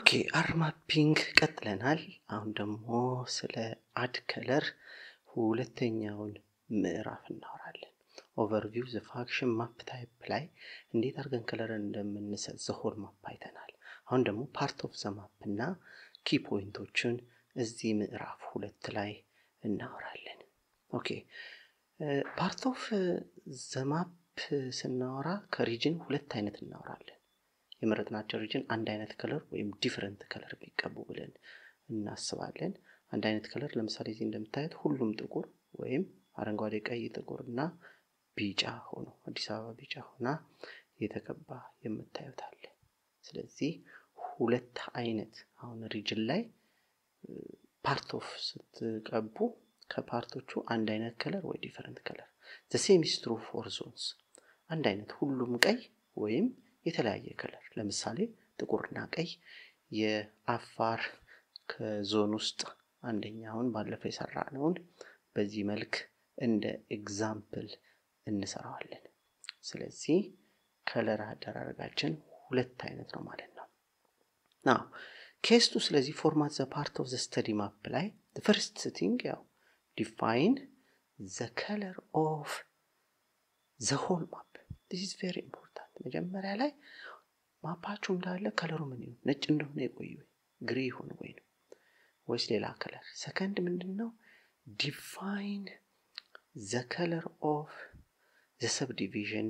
ኦኬ አር ማፒንግ ቀጥለናል። አሁን ደግሞ ስለ አድ ከለር ሁለተኛውን ምዕራፍ እናወራለን። ኦቨርቪው ዘ ፋክሽን ማፕ ታይፕ ላይ እንዴት አድርገን ከለርን እንደምንሰጥ ዘሆል ማፕ አይተናል። አሁን ደግሞ ፓርት ኦፍ ዘ ማፕ እና ኪ ፖይንቶችን እዚህ ምዕራፍ ሁለት ላይ እናወራለን። ኦኬ ፓርት ኦፍ ዘ ማፕ ስናወራ ከሪጅን ሁለት አይነት እናወራለን። የመረጥናቸው ሪጅን አንድ አይነት ከለር ወይም ዲፍረንት ከለር ቢቀቡ ብለን እናስባለን። አንድ አይነት ከለር ለምሳሌ እዚህ እንደምታዩት ሁሉም ጥቁር ወይም አረንጓዴ፣ ቀይ፣ ጥቁር እና ቢጫ ሆኖ አዲስ አበባ ቢጫ ሆና የተቀባ የምታዩት አለ። ስለዚህ ሁለት አይነት አሁን ሪጅን ላይ ፓርት ኦፍ ስትቀቡ ከፓርቶቹ አንድ አይነት ከለር ወይ ዲፈረንት ከለር ሴም ኢዝ ትሩ ፎር ዞንስ አንድ አይነት ሁሉም ቀይ ወይም የተለያየ ከለር ለምሳሌ ጥቁርና ቀይ የአፋር ከዞን ውስጥ አንደኛውን ባለፈው የሰራነውን በዚህ መልክ እንደ ኤግዛምፕል እንሰራዋለን። ስለዚህ ከለር አደራረጋችን ሁለት አይነት ነው ማለት ነው። ናው ኬስቱ ስለዚህ ፎርማት ዘ ፓርት ኦፍ ዘ ስተዲ ማፕ ላይ ፈርስት ቲንግ ያው ዲፋይን ዘ ከለር ኦፍ ዘ ሆል ማፕ ዲስ ኢዝ ቬሪ ኢምፖርታንት። መጀመሪያ ላይ ማፓችሁ እንዳለ ከለሩ ምን ይሁን ነጭ እንደሆነ የቆዩ ግሬ ይሁን ወይ ነው ወይስ ሌላ ከለር? ሰከንድ ምንድን ነው ዲፋይን ዘ ከለር ኦፍ ዘ ሰብ ዲቪዥን።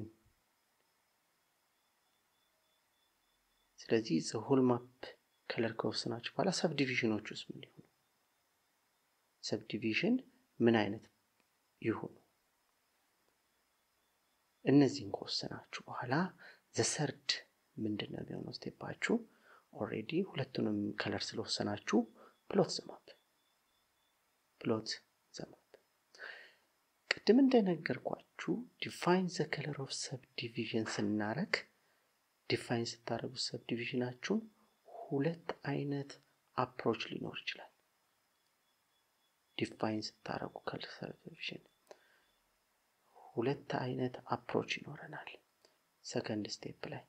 ስለዚህ ዘ ሆል ማፕ ከለር ከወሰናችሁ በኋላ ሰብ ዲቪዥኖች ውስጥ ምን ይሆኑ? ሰብ ዲቪዥን ምን አይነት ይሁኑ? እነዚህን ከወሰናችሁ በኋላ ዘሰርድ ምንድን ነው የሚሆነው ስቴፓችሁ? ኦልሬዲ ሁለቱንም ከለር ስለወሰናችሁ ፕሎት ዘማፕ ፕሎት ዘማፕ። ቅድም እንደነገርኳችሁ ዲፋይን ዘ ከለር ኦፍ ሰብ ዲቪዥን ስናረግ ዲፋይን ስታደረጉ ሰብ ዲቪዥናችሁን ሁለት አይነት አፕሮች ሊኖር ይችላል። ዲፋይን ስታደረጉ ከለር ሰብ ዲቪዥን ሁለት አይነት አፕሮች ይኖረናል። ሰከንድ ስቴፕ ላይ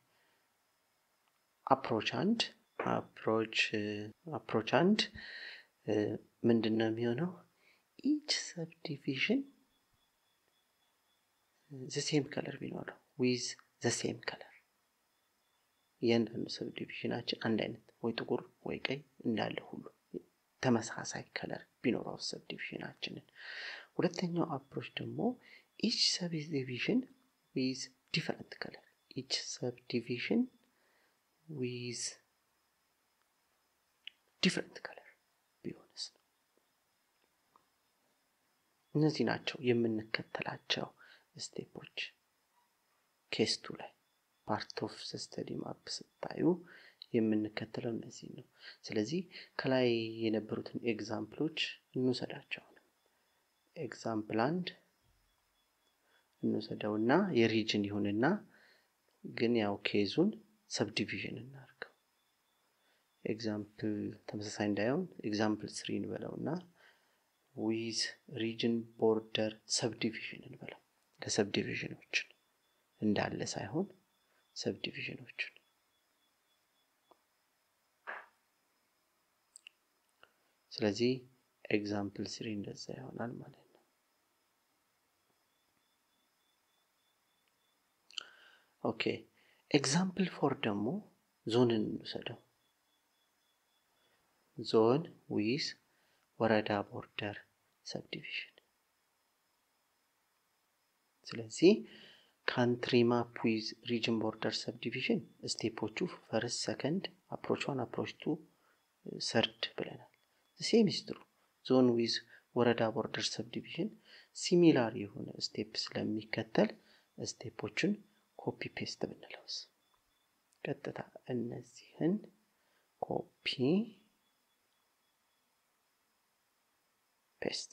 አፕሮች አንድ አፕሮች አፕሮች አንድ ምንድን ነው የሚሆነው? ኢች ሰብ ዲቪዥን ዘሴም ከለር ቢኖረው ዊዝ ዘሴም ከለር እያንዳንዱ ሰብ ዲቪዥናችን አንድ አይነት ወይ ጥቁር ወይ ቀይ እንዳለ ሁሉ ተመሳሳይ ከለር ቢኖረው ሰብ ዲቪዥናችንን። ሁለተኛው አፕሮች ደግሞ ኢች ሰብ ዲቪዥን ዊዝ ዲፈረንት ከለር ኢች ሰብ ዲቪዥን ዊዝ ዲፍረንት ከለር ቢሆንስ ነው። እነዚህ ናቸው የምንከተላቸው ስቴፖች። ኬስቱ ላይ ፓርት ኦፍ ስተዲ ማፕ ስታዩ የምንከተለው እነዚህ ነው። ስለዚህ ከላይ የነበሩትን ኤግዛምፕሎች እንውሰዳቸው። ኤግዛምፕል አንድ እንውሰደውና የሪጅን ይሁንና ግን ያው ኬዙን ሰብዲቪዥን እናድርገው። ኤግዛምፕል ተመሳሳይ እንዳይሆን ኤግዛምፕል ስሪ እንበለው እና ዊዝ ሪጅን ቦርደር ሰብዲቪዥን እንበለው። ለሰብዲቪዥኖችን እንዳለ ሳይሆን ሰብዲቪዥኖችን ስለዚህ ኤግዛምፕል ስሪ እንደዛ ይሆናል ማለት ነው። ኦኬ ኤግዛምፕል ፎር ደግሞ ዞንን እንውሰደው። ዞን ዊዝ ወረዳ ቦርደር ሰብዲቪዥን። ስለዚህ ካንትሪ ማፕ ዊዝ ሪጅን ቦርደር ሰብዲቪዥን ስቴፖቹ ፈርስት፣ ሰከንድ፣ አፕሮች ዋን፣ አፕሮች ቱ፣ ሰርድ ብለናል። ሴም ስትሩ ዞን ዊዝ ወረዳ ቦርደር ሰብዲቪዥን ሲሚላር የሆነ ስቴፕ ስለሚከተል ስቴፖችን ኮፒ ፔስት ብንለውስ ቀጥታ እነዚህን ኮፒ ፔስት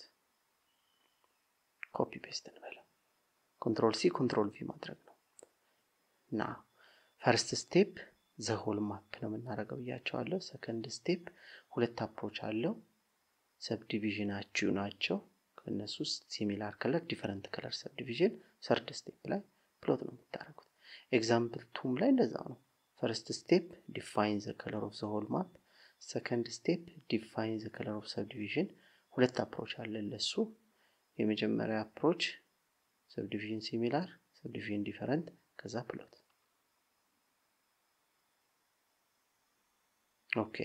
ኮፒ ፔስት እንበለው። ኮንትሮል ሲ ኮንትሮል ቪ ማድረግ ነው እና ፈርስት ስቴፕ ዘሆል ማፕ ነው የምናደርገው ብያቸዋለሁ። ሰከንድ ስቴፕ ሁለት አፕሮች አለው። ሰብዲቪዥናችሁ ናቸው። ከእነሱ ውስጥ ሲሚላር ከለር ዲፈረንት ከለር ሰብዲቪዥን። ሰርድ ስቴፕ ላይ ፕሎት ነው የምታደርጉት። ኤግዛምፕል ቱም ላይ እንደዛ ነው። ፈርስት ስቴፕ ዲፋይን ዘ ከለር ኦፍ ዘ ሆል ማፕ ሰከንድ ስቴፕ ዲፋይን ዘ ከለር ኦፍ ሰብዲቪዥን ሁለት አፕሮች አለ ለሱ የመጀመሪያ አፕሮች ሰብዲቪዥን ሲሚላር ሰብዲቪዥን ዲፈረንት ከዛ ፕሎት ኦኬ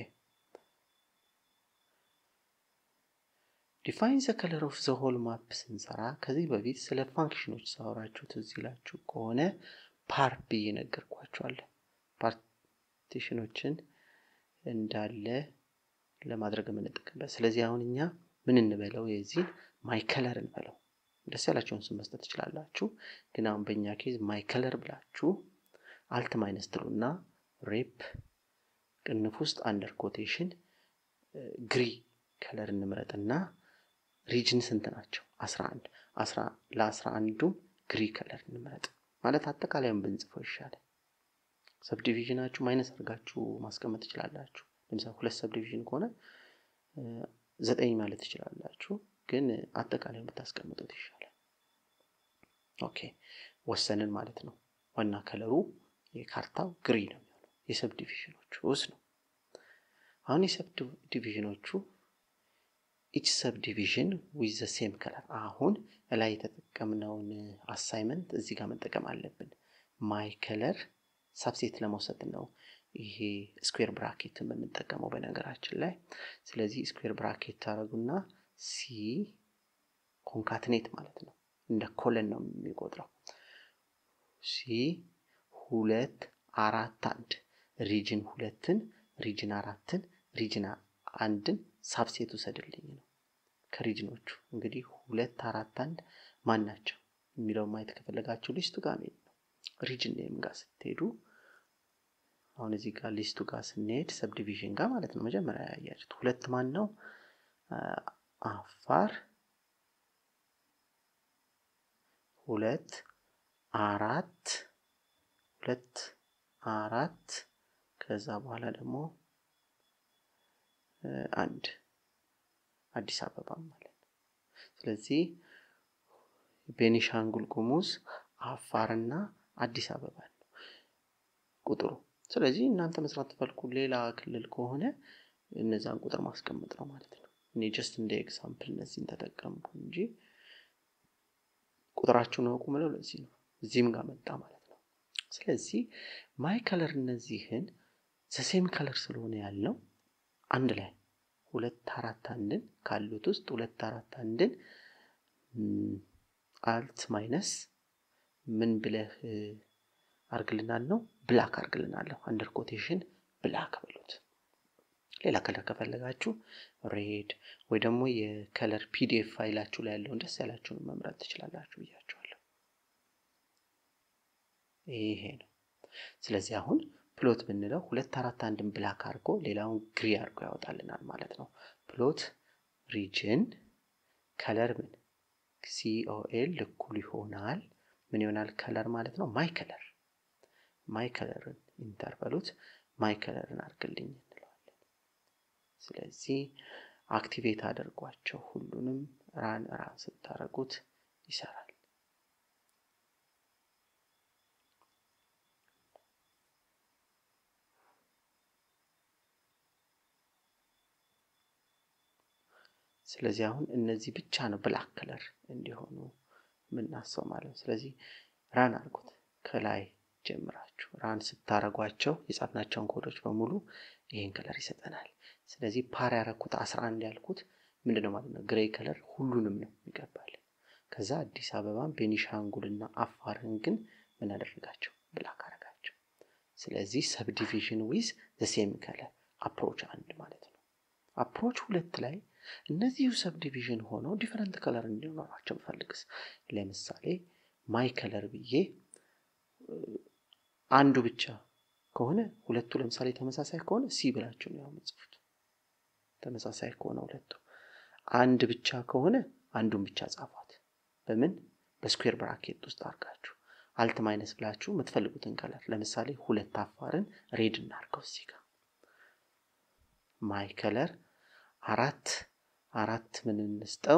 ዲፋይን ዘ ከለር ኦፍ ዘ ሆል ማፕ ስንሰራ ከዚህ በፊት ስለ ፋንክሽኖች ሳወራችሁ ትዝ ይላችሁ ከሆነ ፓር ብዬ ነገርኳችኋለሁ ፓርቲሽኖችን እንዳለ ለማድረግ የምንጠቀምበት ስለዚህ አሁን እኛ ምን እንበለው የዚህን ማይ ከለር እንበለው ደስ ያላቸውን ስም መስጠት ትችላላችሁ ግን አሁን በእኛ ኬዝ ማይ ከለር ብላችሁ አልት ማይነስ ትሉና ሬፕ ቅንፍ ውስጥ አንደር ኮቴሽን ግሪ ከለር እንምረጥና ሪጅን ስንት ናቸው? 11 ለአስራ አንዱም ግሪ ከለር እንምረጥ ማለት አጠቃላዩን ብንጽፈው ይሻላል። ሰብዲቪዥናችሁ ማይነስ አድርጋችሁ ማስቀመጥ ትችላላችሁ። ለምሳሌ ሁለት ሰብዲቪዥን ከሆነ ዘጠኝ ማለት ትችላላችሁ፣ ግን አጠቃላዩን ብታስቀምጡት ይሻላል። ኦኬ ወሰንን ማለት ነው። ዋና ከለሩ የካርታው ግሪ ነው የሚሆነው የሰብዲቪዥኖቹ ውስጥ ነው። አሁን የሰብዲቪዥኖቹ ኢች ሰብ ዲቪዥን ዊዝ ዘ ሴም ከለር አሁን ላይ የተጠቀምነውን አሳይመንት እዚህ ጋር መጠቀም አለብን። ማይ ከለር ሳብሴት ለመውሰድ ነው ይሄ ስኩዌር ብራኬት የምንጠቀመው በነገራችን ላይ። ስለዚህ ስኩዌር ብራኬት ታደረጉና ሲ ኮንካትኔት ማለት ነው። እንደ ኮለን ነው የሚቆጥረው። ሲ ሁለት አራት አንድ ሪጅን ሁለትን ሪጅን አራትን ሪጅን አንድን ሳብሴት ውሰድልኝ ነው። ከሪጅኖቹ እንግዲህ ሁለት አራት አንድ ማን ናቸው የሚለው ማየት ከፈለጋችሁ ሊስቱ ጋር መሄድ ነው። ሪጅን ኔም ጋር ስትሄዱ አሁን እዚህ ጋር ሊስቱ ጋር ስንሄድ ሰብዲቪዥን ጋር ማለት ነው። መጀመሪያ ያያችሁት ሁለት ማን ነው? አፋር ሁለት አራት ሁለት አራት ከዛ በኋላ ደግሞ አንድ አዲስ አበባ ማለት ነው። ስለዚህ ቤኒሻንጉል ጉሙዝ አፋርና አዲስ አበባ ነው ቁጥሩ። ስለዚህ እናንተ መስራት ትፈልጉ ሌላ ክልል ከሆነ እነዛን ቁጥር ማስቀመጥ ነው ማለት ነው። እኔ ጀስት እንደ ኤግዛምፕል እነዚህን ተጠቀምኩ እንጂ ቁጥራችሁን አውቁ ምለው ለዚህ ነው። እዚህም ጋር መጣ ማለት ነው። ስለዚህ ማይ ከለር እነዚህን ዘሴም ከለር ስለሆነ ያልነው አንድ ላይ ሁለት አራት አንድን ካሉት ውስጥ ሁለት አራት አንድን አልት ማይነስ ምን ብለህ አርግልናል ነው ብላክ አርግልናለሁ። አንደር ኮቴሽን ብላክ በሉት። ሌላ ከለር ከፈለጋችሁ ሬድ ወይ ደግሞ የከለር ፒዲኤፍ ፋይላችሁ ላይ ያለውን ደስ ያላችሁን መምረጥ ትችላላችሁ ብያችኋለሁ። ይሄ ነው። ስለዚህ አሁን ፕሎት ብንለው ሁለት አራት አንድን ብላክ አድርጎ ሌላውን ግሪ አድርጎ ያወጣልናል ማለት ነው። ፕሎት ሪጅን ከለር ምን ሲኦኤል እኩል ይሆናል ምን ይሆናል? ከለር ማለት ነው ማይ ከለር ማይ ከለርን ኢንተርቨሉት ማይ ከለርን አድርግልኝ እንለዋለን። ስለዚህ አክቲቬት አድርጓቸው ሁሉንም ራን ራን ስታደርጉት ይሰራል። ስለዚህ አሁን እነዚህ ብቻ ነው ብላክ ከለር እንዲሆኑ የምናስበው ማለት ነው። ስለዚህ ራን አድርጉት ከላይ ጀምራችሁ ራን ስታረጓቸው የጻፍናቸውን ኮዶች በሙሉ ይህን ከለር ይሰጠናል። ስለዚህ ፓር ያረኩት አስራ አንድ ያልኩት ምንድን ነው ማለት ነው? ግሬይ ከለር ሁሉንም ነው የሚገባል። ከዛ አዲስ አበባን ቤኒሻንጉልና አፋርን ግን ምን አደረጋቸው? ብላክ አረጋቸው። ስለዚህ ሰብዲቪዥን ዊዝ ዘሴም ከለር አፕሮች አንድ ማለት ነው። አፕሮች ሁለት ላይ እነዚሁ ሰብዲቪዥን ሆነው ዲፈረንት ከለር እንዲኖራቸው ብፈልግስ ለምሳሌ ማይ ከለር ብዬ አንዱ ብቻ ከሆነ ሁለቱ ለምሳሌ ተመሳሳይ ከሆነ ሲ ብላችሁ ነው የምጽፉት። ተመሳሳይ ከሆነ ሁለቱ አንድ ብቻ ከሆነ አንዱን ብቻ ጻፏት። በምን በስኩዌር ብራኬት ውስጥ አድርጋችሁ አልት ማይነስ ብላችሁ የምትፈልጉትን ከለር ለምሳሌ ሁለት አፋርን ሬድ እናርገው እዚህ ጋር ማይ ከለር አራት አራት ምን እንስጠው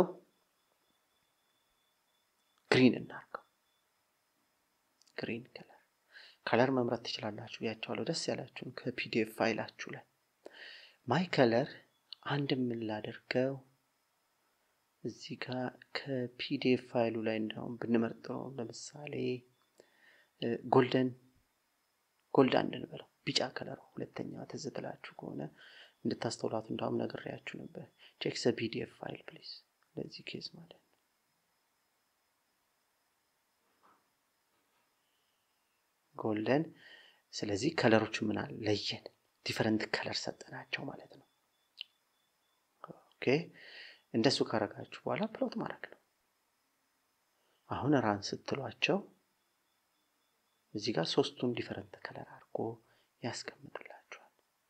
ግሪን እናርገው ግሪን ከለር ከለር መምረጥ ትችላላችሁ ብያቸዋለሁ ደስ ያላችሁን ከፒዲኤፍ ፋይላችሁ ላይ ማይ ከለር አንድ የምንላደርገው እዚህ ጋር ከፒዲኤፍ ፋይሉ ላይ እንዳሁም ብንመርጠው ለምሳሌ ጎልደን ጎልድ አንድ እንበለው ቢጫ ከለር ሁለተኛ ትዝ ትላችሁ ከሆነ እንድታስተውላቱ እንዳሁም ነግሬያችሁ ነበር ቼክ ዘ ፒዲኤፍ ፋይል ፕሊዝ ለዚህ ኬዝ ማለት ነው ጎልደን ስለዚህ ከለሮቹ ምን አለ ለየን ዲፈረንት ከለር ሰጠናቸው ማለት ነው ኦኬ እንደሱ ካረጋችሁ በኋላ ፕሎት ማድረግ ነው አሁን ራን ስትሏቸው እዚህ ጋር ሶስቱን ዲፈረንት ከለር አድርጎ ያስቀምጥላችኋል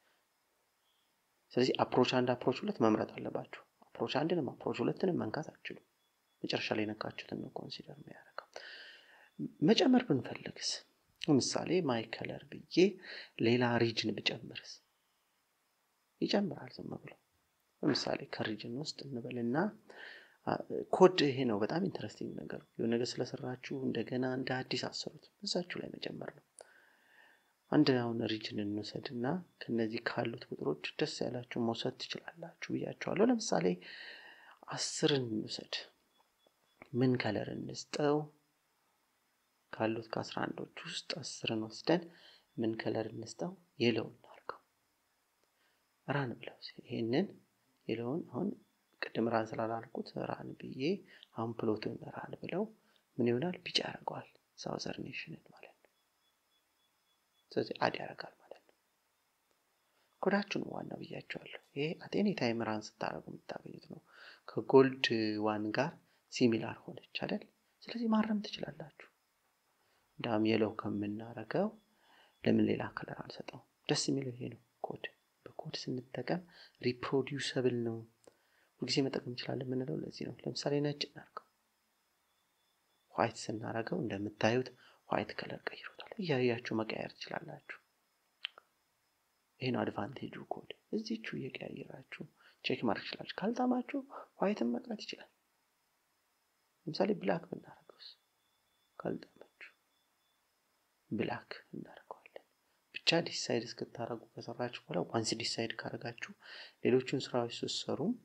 ስለዚህ አፕሮች አንድ አፕሮች ሁለት መምረጥ አለባችሁ አፕሮች አንድንም አፕሮች ሁለትንም መንካት አችሉም መጨረሻ ላይ ነካችሁትን ነው ኮንሲደር የሚያደርገው መጨመር ብንፈልግስ ለምሳሌ ማይ ከለር ብዬ ሌላ ሪጅን ብጨምርስ ይጨምራል ዝም ብሎ ለምሳሌ ከሪጅን ውስጥ እንበልና ኮድ ይሄ ነው በጣም ኢንተረስቲንግ ነገር የሆነ ነገር ስለሰራችሁ እንደገና እንደ አዲስ አሰሩት እዛችሁ ላይ መጨመር ነው አንድ አሁን ሪጅን እንውሰድ እና ከነዚህ ካሉት ቁጥሮች ደስ ያላችሁ መውሰድ ትችላላችሁ ብያቸዋለሁ ለምሳሌ አስርን እንውሰድ ምን ከለር እንስጠው ካሉት ከአስራ አንዶች ውስጥ አስርን ወስደን ምን ከለር እንስጠው የለው እናርገው ራን ብለው ይሄንን የለውን አሁን ቅድም ራን ስላላልኩት ራን ብዬ አሁን ፕሎቱን ራን ብለው ምን ይሆናል ቢጫ ያደርገዋል ሳውዘር ኔሽንን ማለት ነው ስለዚህ አድ ያደርጋል ማለት ነው ኮዳችሁን ዋና ብያቸዋለሁ ይሄ አቴኒ ታይም ራን ስታደረጉ የምታገኙት ነው ከጎልድ ዋን ጋር ሲሚላር ሆነች አይደል ስለዚህ ማረም ትችላላችሁ እንዳም የለው ከምናረገው ለምን ሌላ ከለር አንሰጠው ደስ የሚለው ይሄ ነው ኮድ በኮድ ስንጠቀም ሪፕሮዲውሰብል ነው ሁልጊዜ መጠቀም እንችላለን የምንለው ለዚህ ነው ለምሳሌ ነጭ እናርገው ዋይት ስናረገው እንደምታዩት ዋይት ከለር ቀይሮታል እያያችሁ መቀየር ትችላላችሁ ይህ ነው አድቫንቴጁ ኮድ እዚቹ እየቀያየራችሁ ቼክ ማድረግ ይችላችሁ ካልጣማችሁ ዋይትን መቅረት ይችላል ለምሳሌ ብላክ ብናረገውስ ካልጣማችሁ ብላክ እናደርገዋለን ብቻ ዲሳይድ እስክታደረጉ ከሰራችሁ በኋላ ዋንስ ዲሳይድ ካረጋችሁ ሌሎቹን ስራዎች ስትሰሩም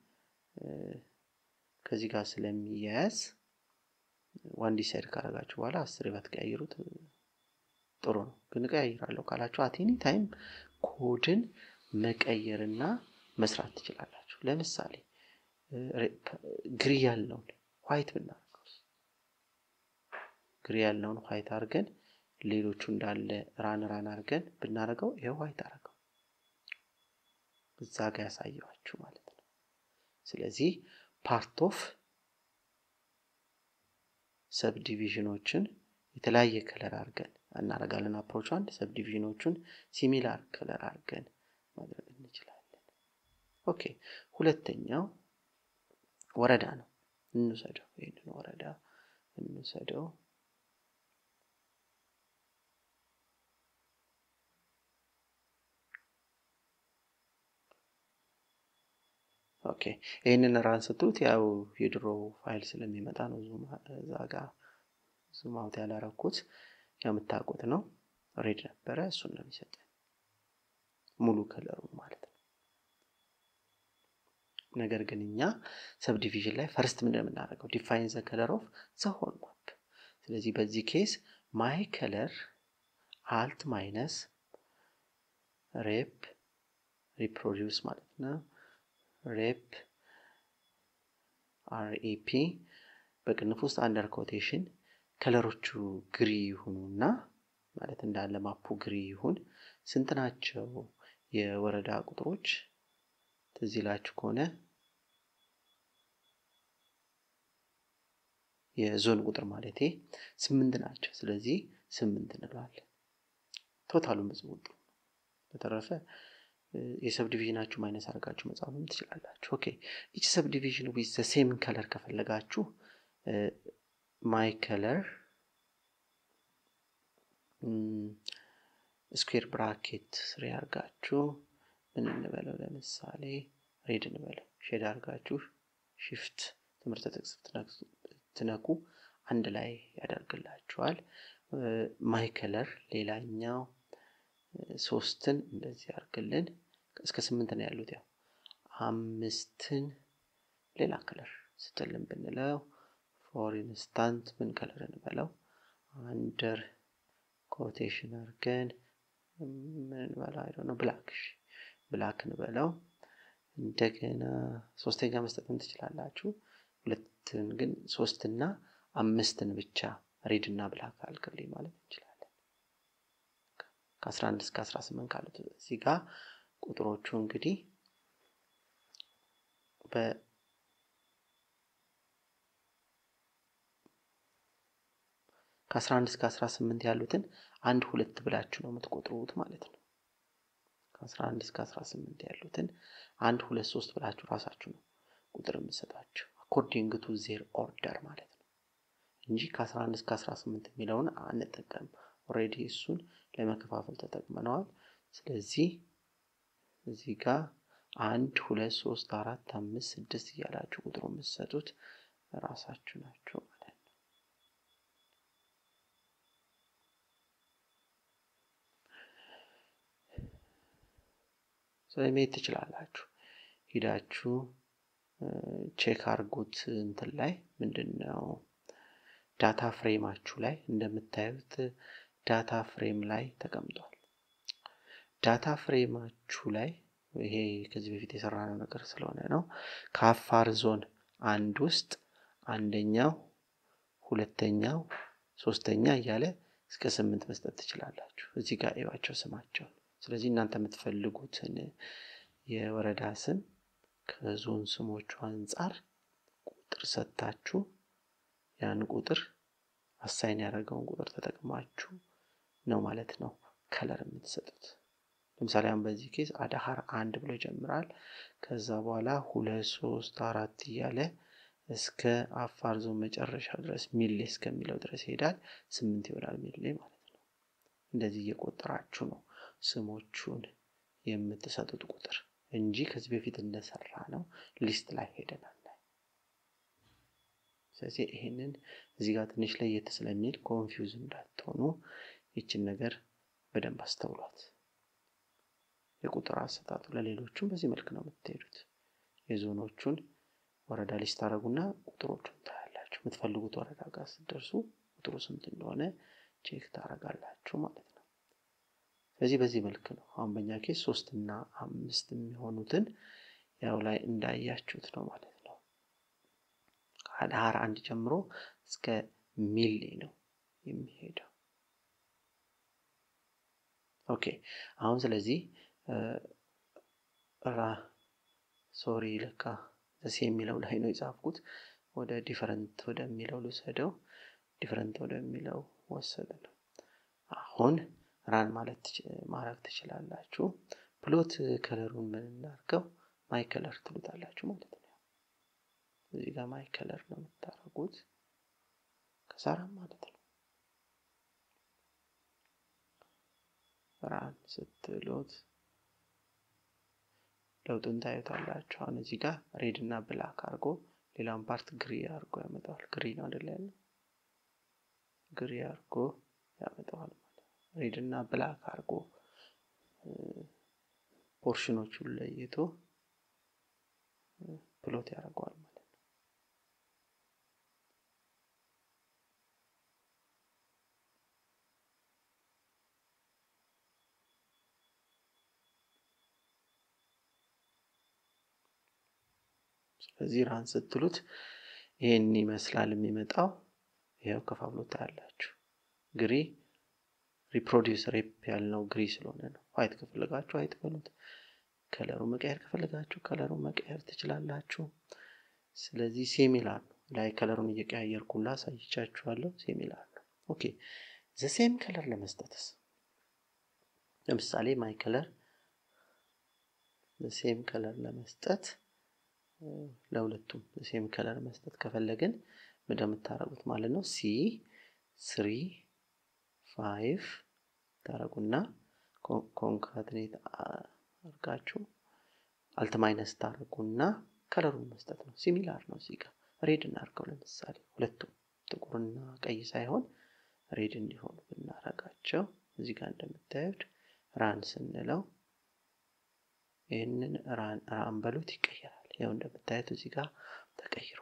ከዚህ ጋር ስለሚያያዝ ዋን ዲሳይድ ካረጋችሁ በኋላ አስር ባትቀያይሩት ጥሩ ነው ግን እቀያይራለሁ ካላችሁ አቴኒ ታይም ኮድን መቀየርና መስራት ትችላላችሁ ለምሳሌ ግሪ ያልነውን ዋይት ብናደርገው ግሪ ያልነውን ዋይት አድርገን ሌሎቹ እንዳለ ራን ራን አድርገን ብናደርገው ይኸው ዋይት አደረገው እዛ ጋር ያሳየዋችሁ ማለት ነው ስለዚህ ፓርት ኦፍ ሰብ ዲቪዥኖችን የተለያየ ከለር አድርገን እናደርጋለን አፕሮች አንድ ሰብ ዲቪዥኖቹን ሲሚላር ከለር አድርገን ማድረግ እንችላለን ኦኬ ሁለተኛው ወረዳ ነው እንውሰደው ይህንን ወረዳ እንውሰደው ኦኬ ይህንን ራን ስትሉት ያው የድሮ ፋይል ስለሚመጣ ነው እዛ ጋር ዙም አውት ያላረኩት የምታውቁት ነው ሬድ ነበረ እሱን ነው የሚሰጠን ሙሉ ከለሩ ማለት ነው ነገር ግን እኛ ሰብዲቪዥን ላይ ፈርስት ምንድን የምናደርገው ዲፋይን ዘ ከለር ኦፍ ዘ ሆል ማፕ ስለዚህ በዚህ ኬስ ማይ ከለር አልት ማይነስ ሬፕ ሪፕሮዲውስ ማለት ነው ሬፕ አርኢፒ በቅንፍ ውስጥ አንደር ኮቴሽን ከለሮቹ ግሪ ይሁኑና ማለት እንዳለ ማፑ ግሪ ይሁን ስንት ናቸው የወረዳ ቁጥሮች ትዝ ይላችሁ ከሆነ የዞን ቁጥር ማለቴ ስምንት ናቸው ስለዚህ ስምንት እንለዋለን ቶታሉን ብዙ ቁጥሩ በተረፈ የሰብ ዲቪዥናችሁ ማይነስ አድርጋችሁ መጻፍም ትችላላችሁ ኦኬ ኢች ሰብ ዲቪዥን ዊዝ ዘ ሴም ከለር ከፈለጋችሁ ማይ ከለር ስኩዌር ብራኬት ስሪ አርጋችሁ ምን እንበለው ለምሳሌ ሬድ እንበለው ሼድ አርጋችሁ ሽፍት ትምህርት ጥቅስ ትነኩ አንድ ላይ ያደርግላችኋል ማይ ከለር ሌላኛው ሶስትን እንደዚህ አርግልን እስከ ስምንት ነው ያሉት። ያው አምስትን ሌላ ከለር ስትልን ብንለው ፎር ኢንስታንት ምን ከለር እንበለው አንደር ኮቴሽን አድርገን ምን እንበለው አይደ ነው ብላክ ብላክ እንበለው። እንደገና ሶስተኛ መስጠትም ትችላላችሁ። ሁለትን ግን ሶስትና አምስትን ብቻ ሬድ እና ብላክ አልክልኝ ማለት እንችላለን። ከ11 እስከ 18 ካሉት እዚህ ጋር ቁጥሮቹ እንግዲህ በ ከ11 እስከ 18 ያሉትን አንድ ሁለት ብላችሁ ነው የምትቆጥሩት ማለት ነው። ከ11 እስከ 18 ያሉትን አንድ ሁለት ሶስት ብላችሁ ራሳችሁ ነው ቁጥር የምትሰጣቸው አኮርዲንግ ቱ ዜር ኦርደር ማለት ነው እንጂ ከ11 እስከ 18 የሚለውን አንጠቀም። ኦልሬዲ እሱን ለመከፋፈል ተጠቅመነዋል። ስለዚህ እዚህ ጋር አንድ ሁለት ሶስት አራት አምስት ስድስት እያላችሁ ቁጥሩ የምትሰጡት ራሳችሁ ናቸው ማለት ነው። ስለዚህ መሄድ ትችላላችሁ። ሂዳችሁ ቼክ አርጉት እንትን ላይ ምንድን ነው ዳታ ፍሬማችሁ ላይ እንደምታዩት ዳታ ፍሬም ላይ ተቀምጧል። ዳታ ፍሬማችሁ ላይ ይሄ ከዚህ በፊት የሰራነው ነገር ስለሆነ ነው። ከአፋር ዞን አንድ ውስጥ አንደኛው፣ ሁለተኛው፣ ሶስተኛ እያለ እስከ ስምንት መስጠት ትችላላችሁ። እዚህ ጋር እዩዋቸው ስማቸውን። ስለዚህ እናንተ የምትፈልጉትን የወረዳ ስም ከዞን ስሞቹ አንጻር ቁጥር ሰጥታችሁ ያን ቁጥር አሳይን ያደረገውን ቁጥር ተጠቅማችሁ ነው ማለት ነው ከለር የምትሰጡት። ለምሳሌ አሁን በዚህ ኬዝ አዳሃር አንድ ብሎ ይጀምራል። ከዛ በኋላ ሁለት ሶስት አራት እያለ እስከ አፋር ዞን መጨረሻ ድረስ ሚሌ እስከሚለው ድረስ ይሄዳል። ስምንት ይሆናል ሚሌ ማለት ነው። እንደዚህ እየቆጠራችሁ ነው ስሞቹን የምትሰጡት ቁጥር እንጂ ከዚህ በፊት እንደሰራ ነው ሊስት ላይ ሄደናል። ስለዚህ ይሄንን እዚህ ጋር ትንሽ ለየት ስለሚል ኮንፊውዝ እንዳትሆኑ ይችን ነገር በደንብ አስተውሏት። የቁጥር አሰጣጡ ለሌሎቹም በዚህ መልክ ነው የምትሄዱት። የዞኖቹን ወረዳ ሊስት ታደረጉና ቁጥሮቹን ታያላችሁ። የምትፈልጉት ወረዳ ጋር ስትደርሱ ቁጥሩ ስንት እንደሆነ ቼክ ታደርጋላችሁ ማለት ነው። ስለዚህ በዚህ መልክ ነው አሁን በእኛ ኬስ ሶስት እና አምስት የሚሆኑትን ያው ላይ እንዳያችሁት ነው ማለት ነው። ከአድሃር አንድ ጀምሮ እስከ ሚሌ ነው የሚሄደው። ኦኬ አሁን ስለዚህ ሶሪ ለካ ዘሴ የሚለው ላይ ነው የጻፍኩት። ወደ ዲፈረንት ወደሚለው ልውሰደው። ዲፈረንት ወደሚለው ወሰደ ነው። አሁን ራን ማለት ማድረግ ትችላላችሁ። ፕሎት ከለሩን ምን እናድርገው? ማይ ከለር ትሉታላችሁ ማለት ነው። እዚህ ጋር ማይ ከለር ነው የምታደርጉት ከሳራም ማለት ነው። ራን ስትሉት ለውጡን ታዩታላችሁ። አሁን እዚህ ጋር ሬድ እና ብላክ አድርጎ ሌላውን ፓርት ግሪ አድርጎ ያመጣዋል። ግሪ ነው አይደለ ያለ ግሪ አድርጎ ያመጣዋል ማለት ሬድ እና ብላክ አድርጎ ፖርሽኖቹን ለይቶ ፕሎት ያደርገዋል ማለት ነው። ስለዚህ ራን ስትሉት ይሄን ይመስላል የሚመጣው። ይኸው ከፋፍሎ ታያላችሁ። ግሪ ሪፕሮዲውስ ሬፕ ያልነው ግሪ ስለሆነ ነው። ዋይት ከፈለጋችሁ ዋይት በሉት። ከለሩ መቀየር ከፈለጋችሁ ከለሩ መቀየር ትችላላችሁ። ስለዚህ ሴሚላር ነው። ላይ ከለሩን እየቀያየርኩላ አሳይቻችኋለሁ። ሴሚላር ነው። ኦኬ ዘሴም ከለር ለመስጠትስ ለምሳሌ ማይ ከለር ዘሴም ከለር ለመስጠት ለሁለቱም ሴም ከለር መስጠት ከፈለግን እንደምታረጉት ማለት ነው። ሲ ስሪ ፋይቭ ታረጉና ኮንካትኔት አርጋችሁ አልት ማይነስ ታረጉና ከለሩን መስጠት ነው። ሲሚላር ነው። እዚህ ጋር ሬድ እናርገው። ለምሳሌ ሁለቱም ጥቁርና ቀይ ሳይሆን ሬድ እንዲሆኑ ብናረጋቸው እዚህ ጋር እንደምታዩት ራን ስንለው ይህንን ራን በሉት ይቀየራል። ያው እንደምታዩት እዚህ ጋር ተቀይሯል።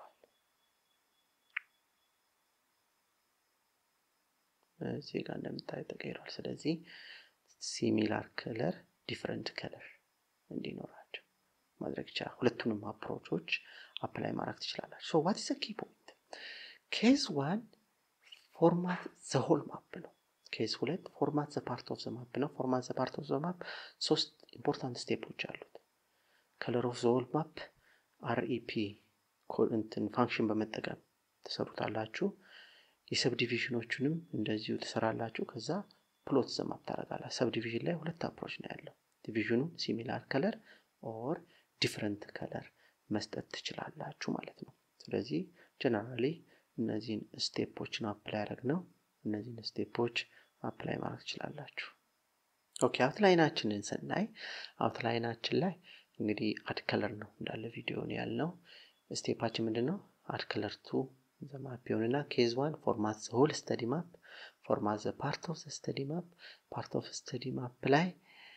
እዚህ ጋር እንደምታዩት ተቀይሯል። ስለዚህ ሲሚላር ከለር ዲፍረንት ከለር እንዲኖራቸው ማድረግ ይቻላል። ሁለቱንም አፕሮቾች አፕላይ ማድረግ ትችላላችሁ። ሶ ዋት ኢዝ ኪ ፖይንት ኬዝ ዋን ፎርማት ዘሆል ማፕ ነው። ኬዝ ሁለት ፎርማት ዘ ፓርት ኦፍ ዘ ማፕ ነው። ፎርማት ዘ ፓርት ኦፍ ዘ ማፕ ሶስት ኢምፖርታንት ስቴፖች አሉት። ከለር ኦፍ ዘ ሆል ማፕ አርኢፒ እንትን ፋንክሽን በመጠቀም ትሰሩታላችሁ። የሰብ ዲቪዥኖቹንም እንደዚሁ ትሰራላችሁ። ከዛ ፕሎት ዘ ማፕ ታደርጋላችሁ። ሰብ ዲቪዥን ላይ ሁለት አፕሮች ነው ያለው። ዲቪዥኑ ሲሚላር ከለር ኦር ዲፍረንት ከለር መስጠት ትችላላችሁ ማለት ነው። ስለዚህ ጀነራሊ እነዚህን ስቴፖችን አፕላይ ያደረግ ነው። እነዚህን ስቴፖች አፕላይ ማድረግ ትችላላችሁ። ኦኬ አውትላይናችንን ስናይ አውትላይናችን ላይ እንግዲህ አድ ከለር ነው እንዳለ ቪዲዮን ያልነው። ስቴፓችን ምንድን ነው? አድ ከለር ቱ ዘ ማፕ ይሆንና ኬዝ ዋን ፎርማት ዘ ሆል ስተዲ ማፕ ፎርማት ዘ ፓርት ኦፍ ዘ ስተዲ ማፕ ፓርት ኦፍ ስተዲ ማፕ ላይ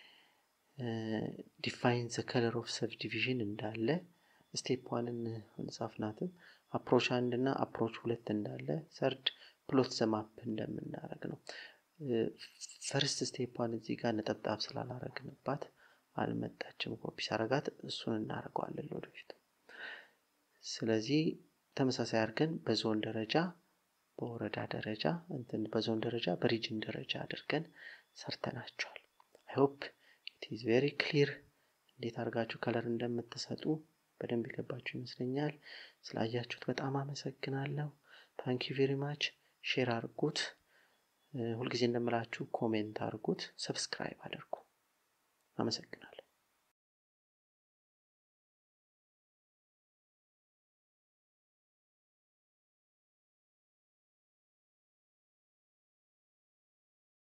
ዲፋይን ዘ ከለር ኦፍ ሰብ ዲቪዥን እንዳለ ስቴፕ ዋንን እንጻፍናትም አፕሮች አንድ እና አፕሮች ሁለት እንዳለ ሰርድ ፕሎት ዘማፕ እንደምናደረግ ነው። ፈርስት ስቴፕዋን እዚህ ጋር ነጠብጣብ ስላላረግንባት አልመጣችም። ኮፒ ሳረጋት እሱን እናደርገዋለን ወደፊት። ስለዚህ ተመሳሳይ አድርገን በዞን ደረጃ፣ በወረዳ ደረጃ እንትን በዞን ደረጃ፣ በሪጅን ደረጃ አድርገን ሰርተናቸዋል። አይሆፕ ኢት ኢዝ ቬሪ ክሊር እንዴት አድርጋችሁ ከለር እንደምትሰጡ በደንብ የገባችሁ ይመስለኛል። ስላያችሁት በጣም አመሰግናለሁ። ታንኪ ቬሪ ማች። ሼር አድርጉት። ሁልጊዜ እንደምላችሁ ኮሜንት አድርጉት፣ ሰብስክራይብ አድርጉ። አመሰግናለሁ።